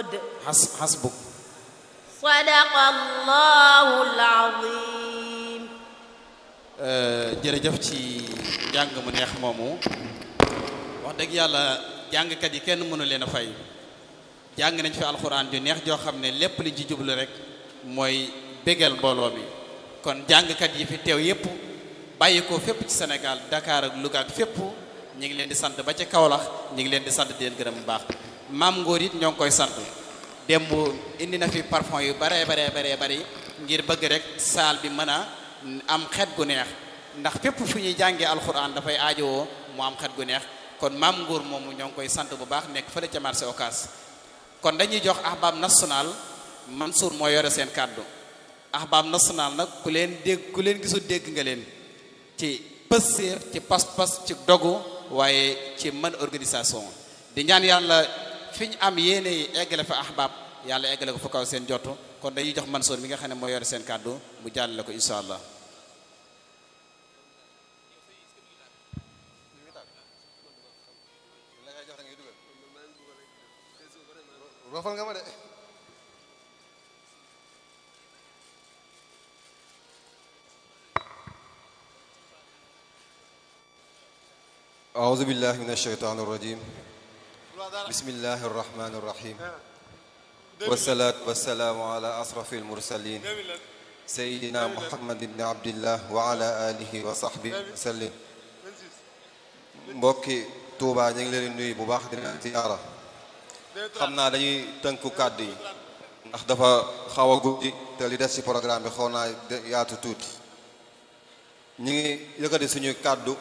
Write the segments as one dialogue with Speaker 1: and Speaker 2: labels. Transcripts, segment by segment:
Speaker 1: xas xasbuk
Speaker 2: sadaqallahul azim
Speaker 1: jërëjëf ci njàng mu neex moomu wax dëgg yàlla jàngkat yi kenn mënu leen a fay jàng nañ fi alxuraan ju neex joo xam ne lépp liñ ci jublu rek mooy bégal mbooloo mi kon jàngkat yi fi teew yépp bàyyi ko fépp ci Sénégal Dakar ak Louga ak fépp ñu ngi leen di sant ba ca Kaolack ñu ngi leen di sant di leen gërëm bu baax maam Ngor it ñoo ngi koy sant démb indi na fi parfum yu baree baree baree bari ngir bëgg rek saal bi mën a am xet gu neex ndax fépp fu ñuy jàngee alxuraan dafay aajowoo mu am xet gu neex kon maam Ngor moomu ñoo ngi koy sant bu baax nekk fële ca marché Ocass kon dañuy jox ahbab national Mansour moo yore seen kàddu ahbab national nag ku leen dégg ku leen gisul dégg nga leen ci pësséer ci pas-pas ci dogu waaye ci mën organisation di ñaan yàlla fi ñu am yéene yi eggale fa ahbab yàlla eggale ko fa kaw seen jotu kon dañuy jox Mansour mi nga xam ne moo yore seen kàddu mu jàllale ko incha allah
Speaker 3: rofal nga ma de أعوذ بالله من الشيطان الرجيم بسم الله الرحمن الرحيم والصلاة والسلام على أشرف المرسلين سيدنا محمد بن عبد الله وعلى آله وصحبه وسلم mbokki Touba ñu ngi leen di nuyu bu baax di leen ziyaara xam naa dañuy tënku kàddu yi ndax dafa xaw a guddi te li des ci programme bi xaw naa yaatu tuuti ñu ngi yëkkati suñuy kàddu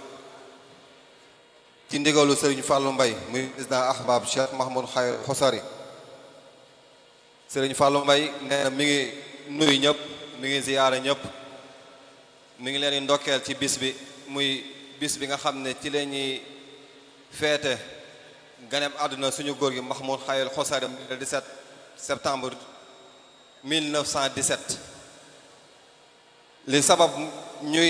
Speaker 3: ci ndigalu Serigne Fallou Mbaye muy président ahbab Cheikh Mahmoud Xayr Xosari Serigne Fallou Mbaye nee na mi ngi nuyu ñëpp mi ngi ziyaara ñëpp mi ngi leen di ndokkeel ci bis bi muy bis bi nga xam ne ci la ñuy feete ganeem àdduna suñu góor gi Mahmoud Xayr Xosari le 17 septembre 1917 li sabab ñuy